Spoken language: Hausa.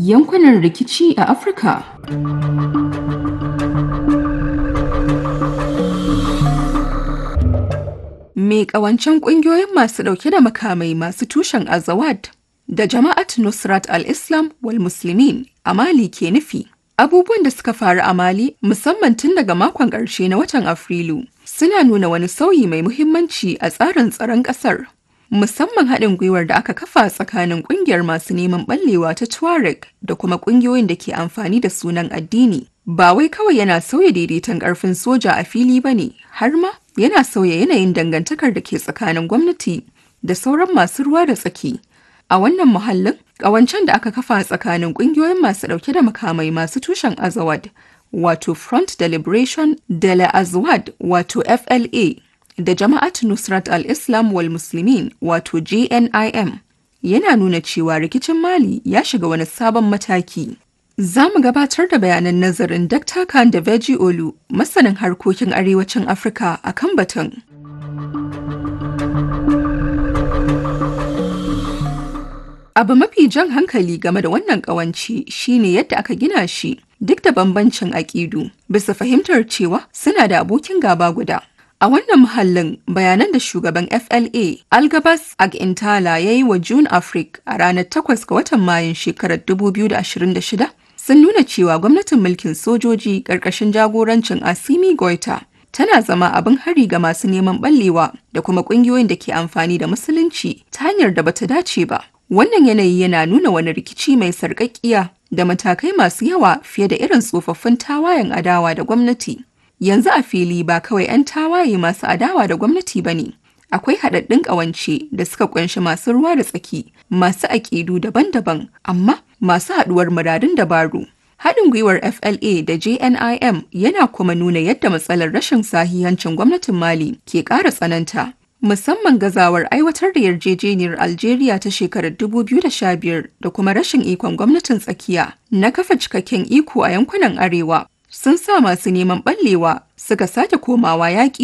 yankunan rikici a Afirka. Me ƙawancen ƙungiyoyin masu ɗauke da makamai masu tushen Azawad da Jama'at Nusrat al-Islam wal Muslimin a Mali ke nufi. Abubuwan da suka faru a Mali musamman tun daga makon ƙarshe na watan Afrilu suna nuna wani sauyi mai muhimmanci a tsarin tsaron ƙasar. Musamman haɗin gwiwar da aka kafa tsakanin ƙungiyar masu neman ɓallewa ta Tuareg da kuma ƙungiyoyin da ke amfani da sunan addini. Ba wai kawai yana sauya daidaiton ƙarfin soja a fili ba ne, har ma yana sauya yanayin dangantakar da ke tsakanin gwamnati da sauran masu ruwa da tsaki. A wannan muhallin, ƙawancen da aka kafa tsakanin ƙungiyoyin masu ɗauke da makamai masu tushen Azawad, wato Front de Liberation de la Azawad, wato FLA, da Jama'at Nusrat al-Islam wal Muslimin, wato JNIM, yana nuna cewa rikicin Mali ya shiga wani sabon mataki. Za mu gabatar da bayanan nazarin Dr. Khan da Veji Olu, masanin harkokin arewacin Afirka a kan batun. Abu mafi jan hankali game da wannan ƙawanci shine yadda aka gina shi duk da bambancin aƙidu bisa fahimtar cewa suna da abokin gaba guda. A wannan muhallin bayanan da shugaban FLA Algabas Agintala ya yi wa June Africa a ranar 8 ga watan Mayun shekarar 2026 sun nuna cewa gwamnatin mulkin sojoji ƙarƙashin jagorancin Asimi Goita tana zama abin hari ga masu neman ɓallewa da kuma ƙungiyoyin da ke amfani da musulunci ta hanyar da bata dace ba. Wannan yanayi yana nuna wani rikici mai sarƙaƙƙiya da matakai masu yawa fiye da irin tsofaffin tawayen adawa da gwamnati. Yanzu a fili ba kawai 'yan tawaye masu adawa da gwamnati ba ne. Akwai haɗaɗɗun ƙawance da suka ƙunshi masu ruwa da tsaki, masu aƙidu daban-daban, amma masu haɗuwar muradun dabaru. Haɗin gwiwar FLA da JNIM yana kuma nuna yadda matsalar rashin sahihancin gwamnatin Mali ke ƙara tsananta. musamman gazawar aiwatar da yarjejeniyar Algeria ta shekarar 2015 da kuma rashin ikon gwamnatin tsakiya na kafa cikakken iko a yankunan arewa sun sa masu neman ɓallewa suka sake komawa yaƙi